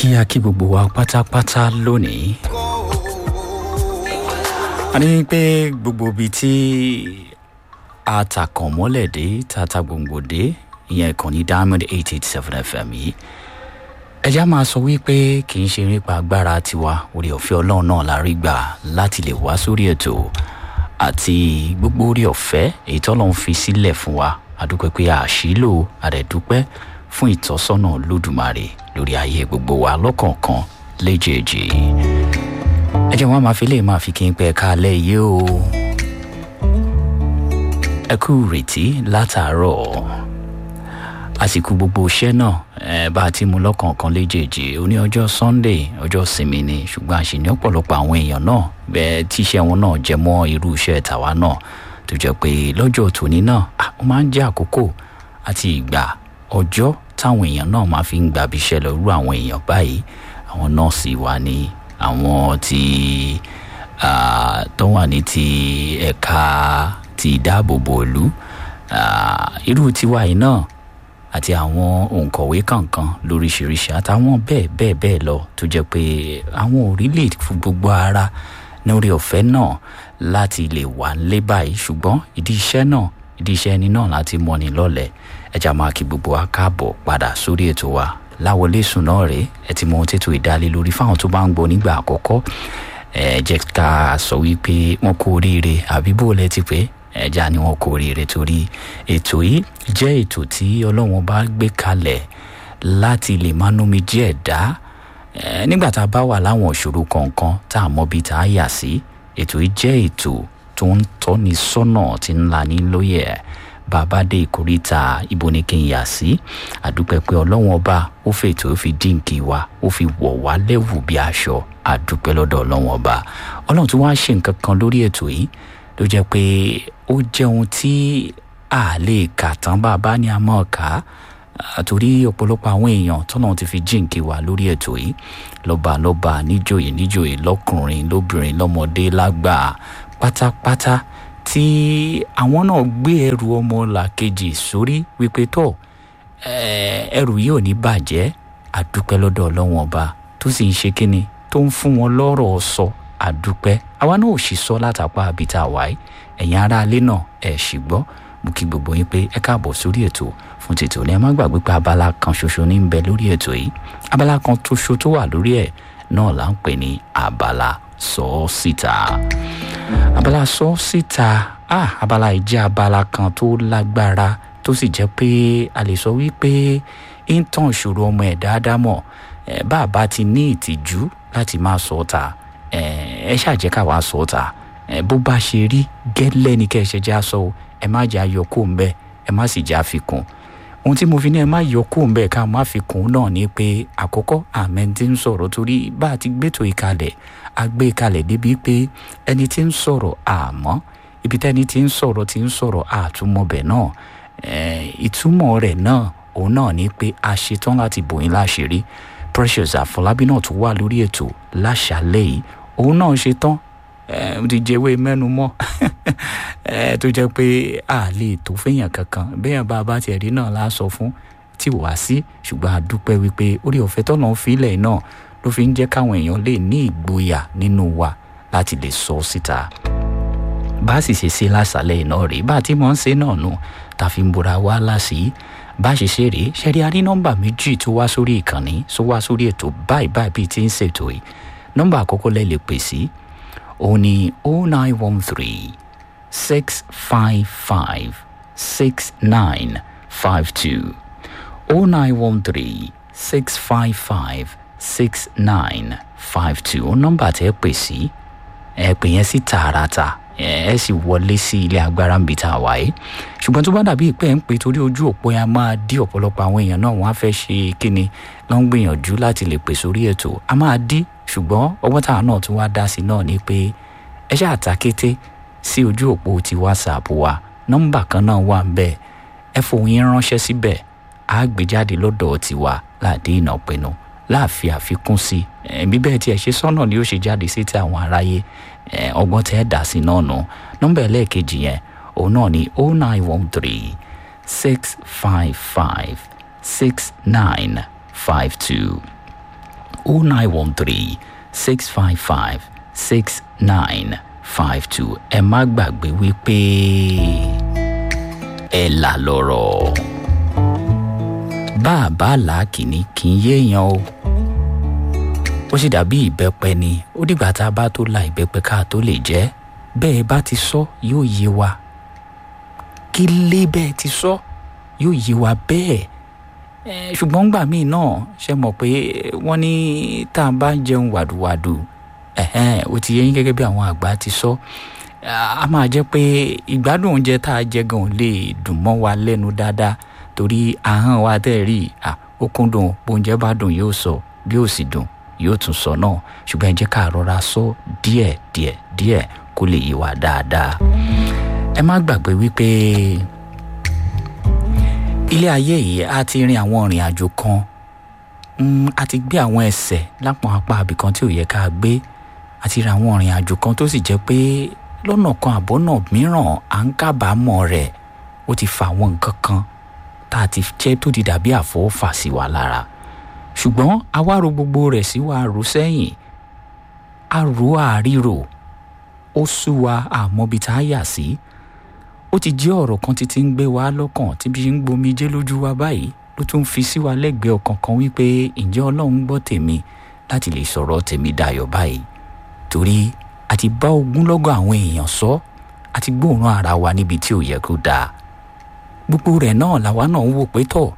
kí a kí gbogbo wa pátápátá lónìí. a ní pé gbogbo ibi tí a ta kàn mọ́lẹ̀ dé ta ta gbòǹgbò dé ìyẹn ìkànnì diamond eight eight seven fm yìí ẹjá máa sọ wípé kì í ṣe nípa agbára tiwa orí ọ̀fẹ́ ọlọ́run náà la rí gbà láti lè wá sórí ètò àti gbogbo orí ọ̀fẹ́ èyí tọ́lọ́run fi sílẹ̀ fún wa àdúpẹ́ pé àṣìlò àdẹ̀dúpẹ́ fún ìtọ́sọ́nà lódùmarè lórí ayé gbogbo wa lọ́kọ̀ọ̀kan léjèèjì ẹ jẹ́ wọn máa fi lè máa fi kí n pẹ́ ká alẹ́ yìí o ẹ kú ìrètí látàárọ̀ àsìkò gbogbo iṣẹ́ náà ẹ bá a ti mú lọ́kọ̀ọ̀kan léjèèjì òní ọjọ́ sunday ọjọ́ sinmi ni ṣùgbọ́n àṣìní ọ̀pọ̀lọpọ̀ àwọn èèyàn náà bẹ́ẹ̀ tíṣẹ́ wọn náà jẹ mọ́ irú iṣẹ́ tàwa náà tó jẹ́ pé lọ́jọ́ tòní náà ó máa ń jẹ́ àkókò àti ìgbà ọjọ́ táwọn èèyàn náà máa fi ń gbàbí iṣẹ́ lọ irú àwọn èèyàn báyìí àwọn nọ́ọ̀sì wa ní àwọn tí tó wà ní ti ẹ̀ka ti ìdáàbòbò ìlú irú tiwa yìí náà àti àwọn òǹkọ̀wé kankan lóríṣiríṣi àtàwọn bẹ́ẹ̀ bẹ́ẹ̀ bẹ́ẹ̀ lọ tó jẹ́ pé àwọn ò rí lè fún gbogbo ara lórí ọ̀fẹ́ náà láti lè wà nílé báyìí ṣùgbọ́n ìdí iṣẹ́ náà ìdí iṣẹ́ ẹni náà láti mọ́ni lọ́lẹ̀ ẹja máa kí gbogbo wa káàbọ̀ padà sórí ètò wa láwọlé sùn náà rèé ẹ ti mọ ohun tètò ìdálé lórí fáwọn tó bá ń gbọ́ nígbà àkọ́kọ́ ẹ jẹ́ ká sọ wípé wọ́n kú oríire àbí bó lẹ ti pé ẹja ni wọn kú oríire torí ètò yìí jẹ́ ètò tí ọlọ́wọ́n bá gbé kalẹ̀ láti lè máa nómi díẹ̀ dá nígbà tá a bá wà láwọn ìṣòro kọ̀ọ̀kan tá a mọ bí tá a yà sí ètò yìí jẹ́ ètò tó ń tọ́ni sọ́nà tí ń la ní lóye ẹ̀ bàbá dé ìkórìtà ibo ni kí n yà sí àdúpẹ́ pé ọlọ́wọ́n ọba ó fètò ó fi dínkì wa ó fi wọ̀ wá lẹ́wù bí aṣọ àdúpẹ́ lọ́dọ̀ ọlọ́wọ́n ọba ọlọ́run tí wọ́n á ṣe nǹkan kan lórí ètò yìí ló jẹ́ pé ó jẹ́ ohun tí a lè kà tán bàbá ni a mọ̀ ká àtòrí ọ̀pọ̀lọpọ̀ àwọn èèyàn tọ́nà ti fi jíǹkì wá lórí ètò yìí lọ́ba lọ́ba níjòyè níjòyè lọ́kùnrin lóbìnrin lọ́mọdé lágbà pátápátá tí àwọn náà gbé ẹrù ọmọ làkejì sórí wípé tó ẹrù yìí ò ní bàjẹ́ àdúpẹ́ lọ́dọ̀ ọlọ́wọ́n ọba tó sì ń ṣe kínni tó ń fún wọn lọ́rọ̀ sọ àdúpẹ́ àwa náà ò sì sọ látàpá àbíta wáyé ẹ̀yin aráalé náà ẹ̀ sì gbọ́ mo kí gbogbo yín pé ẹ káàbọ̀ sórí ètò fún tètò ní ẹ má gbàgbé pé abala kan ṣoṣo ní ń bẹ lórí ètò yìí abala kan ṣoṣo tó wà lórí ẹ̀ náà là ń pè ní abala sọ ọ́ síta abala sọ ọ́ síta ah abala yìí jẹ́ abala kan tó lágbára tó sì jẹ́ pé a lè sọ wípé ń tàn ìṣòro ọmọ ẹ̀ dáadáa mọ̀ bá a bá ti ní ìtìjú láti máa sọ ọ́ ta ẹ ṣàjẹ́ káwa sọ ọ́ ta bó bá ṣe rí gẹ́lẹ́ ni kẹ́ ẹ ṣe já sọ o ẹ má jẹ́ ayọ̀ kó ń bẹ́ ẹ má sì jẹ́ àfikún ohun tí mo fi ní ẹ má yọ kó ń bẹ́ ká má fi kún náà ni pé àkọ́kọ́ àmẹ́ ti ń sọ̀rọ̀ torí bá a ti gbẹ́tò ìkalẹ̀ a gbé ìkalẹ̀ débi pé ẹni tí ń sọ̀rọ̀ àmọ́ ibi tẹ́ni tí ń sọ̀rọ̀ tí ń sọ̀rọ̀ àtúmọ̀bẹ̀ náà ìtumọ̀ rẹ̀ náà òun náà ni pé a ṣetán láti bòyín láṣìírí precious àfọlábí náà tún wà lórí ètò láṣálẹ́ yìí òun náà ṣetán ti jẹ́wé mẹ́nu mọ́ tó jẹ́ pé a lè tó fẹ́yàn kankan bẹ́ẹ̀ bá a bá tiẹ̀ rí náà la sọ fún tí wàá sí ṣùgbọ́n a dúpẹ́ wípé orí ọ̀fẹ́ tọ́nà fílẹ̀ náà ló fi ń jẹ́ káwọn èèyàn lè ní ìgboyà nínú wa láti lè sọ síta bá a sì ṣe ṣe lásàlẹ̀ iná rèé bá a ti mọ̀ ń ṣe náà nù tá a fi ń bora wá láṣìí bá a ṣe ṣe rèé ṣẹ́rí a rí nọ́mbà méjì tó wá sórí ìkànnì tó wá sórí ètò báyìí báyìí bíi ti ń ṣètò yìí nọ́mbà àkọ́kọ́ lẹ́ lè pè sí òun ni oh nine one three six five five six nine five two oh nine one three six five five six nine five two ó nọ́mbà tẹ́ pè sí ẹ pè yẹn sí tààràtà ẹ sì wọlé sí ilé agbára ń bi tá a wáyé ṣùgbọ́n tó bá dàbí ìpẹ́ ń pè torí ojú òpó yẹn máa dí ọ̀pọ̀lọpọ̀ àwọn èèyàn náà wọ́n á fẹ́ ṣe kíni ló ń gbìyànjú láti lè pè sórí ètò a máa dí ṣùgbọ́n ọwọ́ táwọn náà tún wá dá sí náà ni pé ẹ ṣáà ta kété sí ojú òpó ti whatsapp wa nọ́mbà kan náà wà ń bẹ̀ ẹ fohùn yín ránṣẹ́ síbẹ̀ á gbé jáde lọ́dọ̀ tiwa láàdé ìnàpinnu láàfin àfikún sí ẹbí bẹ́ẹ̀ tí ẹ ṣe sọ́nà ni ó ṣe jáde sí ti àwọn aráyé ọgbọ́n tẹ́ ẹ dá sí náà nù nọ́mbà ẹlẹ́ẹ̀kejì yẹn òun náà ni oh nine one three six five five six nine five two o nine one three six five five six nine five two ẹ má gbàgbé wípé ẹ là lọ́rọ̀ bá a bá làákìní kì í yéèyàn o ó sì dàbí ìbẹ́pẹ ni ó dìgbà tá a bá tó la ìbẹ́pẹ ká tó lè jẹ́ bẹ́ẹ̀ bá ti sọ yóò yé wa kí lé bẹ́ẹ̀ ti sọ yóò yé wa bẹ́ẹ̀ ṣùgbọ́n gbà míì náà ṣe mọ̀ pé wọ́n ní tá a bá jẹun wàdùwàdù ó ti yẹ yín gẹ́gẹ́ bí àwọn àgbà ti sọ a máa jẹ́ pé ìgbádùn oúnjẹ tá a jẹ gan lè dùn mọ́ wa lẹ́nu dáadáa torí ahọ́n wa tẹ́ rí ó kúndùn bóúnjẹ bá dùn yóò sọ bí ó sì dùn yóò tún sọ náà ṣùgbọ́n ẹ jẹ́ ká rọra sọ díẹ̀ díẹ̀ díẹ̀ kó lè yé wa dáadáa ẹ má gbàgbé wípé ilé ayé yìí a ti rin àwọn ìrìn àjò kan a ti gbé àwọn ẹsẹ̀ lápọn apá abìkan tí ò yẹ ká gbé a ti rin àwọn ìrìn àjò kan tó sì jẹ́ pé lọ́nà kan àbọ̀nà mìíràn à ń kábàámọ̀ rẹ̀ ó ti fa àwọn nǹkan kan tá a ti jẹ́ tó ti dàbí àfọwọ́fà sí wa lára ṣùgbọ́n a wá ro gbogbo rẹ̀ sí wa rò sẹ́yìn a rò àríro ó sú wa àmọ́bi tá a yà sí ó ti jẹ́ ọ̀rọ̀ kan títí ń gbé wa lọ́kàn tí bí ń gbomi jẹ́ lójú wa báyìí ló tún fi sí wa lẹ́gbẹ̀ẹ́ ọkàn kan wípé ǹjẹ́ ọlọ́run gbọ́ tèmi láti lè sọ̀rọ̀ tèmi dayọ̀ báyìí torí a ti bá ogúnlọ́gọ̀ àwọn èèyàn sọ a ti gbóòórùn ara wa níbi tí ò yẹ kó dáa gbogbo rẹ̀ náà làwa náà ń wò pé tọ̀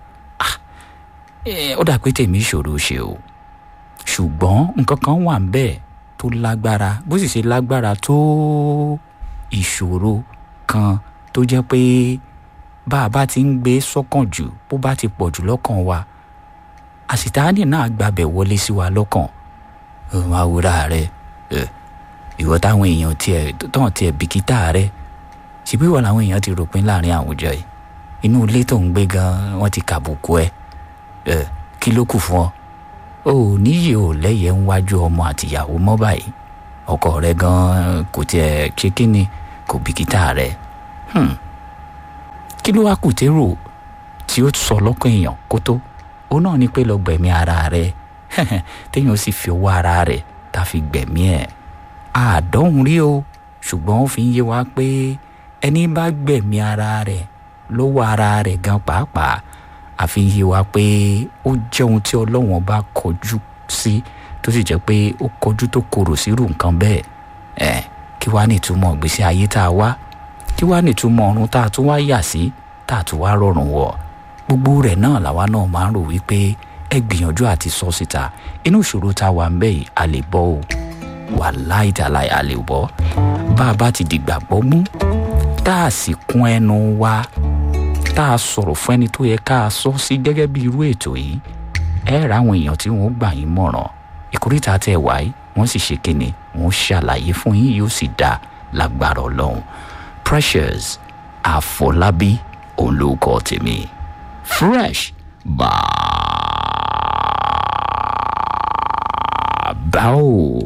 ó dà pé tèmi ṣòro ṣe o ṣùgbọ́n nǹkan kan wà ń bẹ́ẹ̀ tó lágbára bó sì ṣe lágbára tó ìṣòro kan tó jẹ́ pé bá a bá ti ń gbé sọ́kàn jù bó bá ti pọ̀ jù lọ́kàn wa àṣìtáàní náà gbàbẹ̀ wọlé sí wa lọ́kàn òun àwòrán rẹ ìwọ táwọn èèyàn tiẹ̀ tán tiẹ̀ bìkítà rẹ ṣùgbọ́n ìwọ làwọn èèyàn ti ròpin láàrin àwùjọ yìí inú ilé tó ń gbé gan wọ́n ti kàbùkù ẹ kí ló kù fún ọ o ò níyì ò lẹ́yẹ̀ ń wájú ọmọ àtìyàwó mọ́ báyìí ọkọ rẹ gan kò tiẹ̀ ṣe kí ni kò bìkítà rẹ kí ló wá kù térò tí ó sọ lọ́kàn èèyàn kó tó ó náà ní pé lọ gbẹ̀mí ara rẹ téèyàn sì fi owó ara rẹ tá a fi gbẹ̀mí ẹ̀ àádọ́hùn rí o ṣùgbọ́n ó fi ń yé wa pé ẹni bá gbẹ̀mí ara rẹ̀ lọ́wọ́ ara rẹ̀ gan pàápàá àfi yé wa pé ó jẹ́ ohun tí ọlọ́wọ́n bá kọjú sí tó sì jẹ́ pé ó kọjú tó korò sírù nǹkan bẹ́ẹ̀ ẹ̀ kí wàá nìtumọ̀ gbèsè ayé tá a wá kí wàá nìtumọ̀ ọ̀run tá a tún wá yà sí tá a tún wá rọrùn wọ̀ gbogbo rẹ̀ náà làwa náà máa ń rò wípé ẹ gbìyànjú àti sọ síta inú ìṣòro tá a wà ń bẹ̀ yìí a lè bọ́ o wà láìdàláì a lè bọ́ bá a bá ti dìgbàgbọ́ mú tá a sì kún ẹnu wa tá a sọ̀rọ̀ fún ẹni tó yẹ ká a sọ sí gẹ́gẹ́ bí irú ètò yìí ẹ ra àwọn èèyàn tí wọ́n gbà yín mọ̀ràn ìkórìtà tẹ̀ wáyé wọ́n sì ṣe kíni wọ́n ṣàlàyé fún yín yóò sì dá lágbára ọlọ́run precious àfọlábí òun ló kọ́ tèmi fresh bàbá o.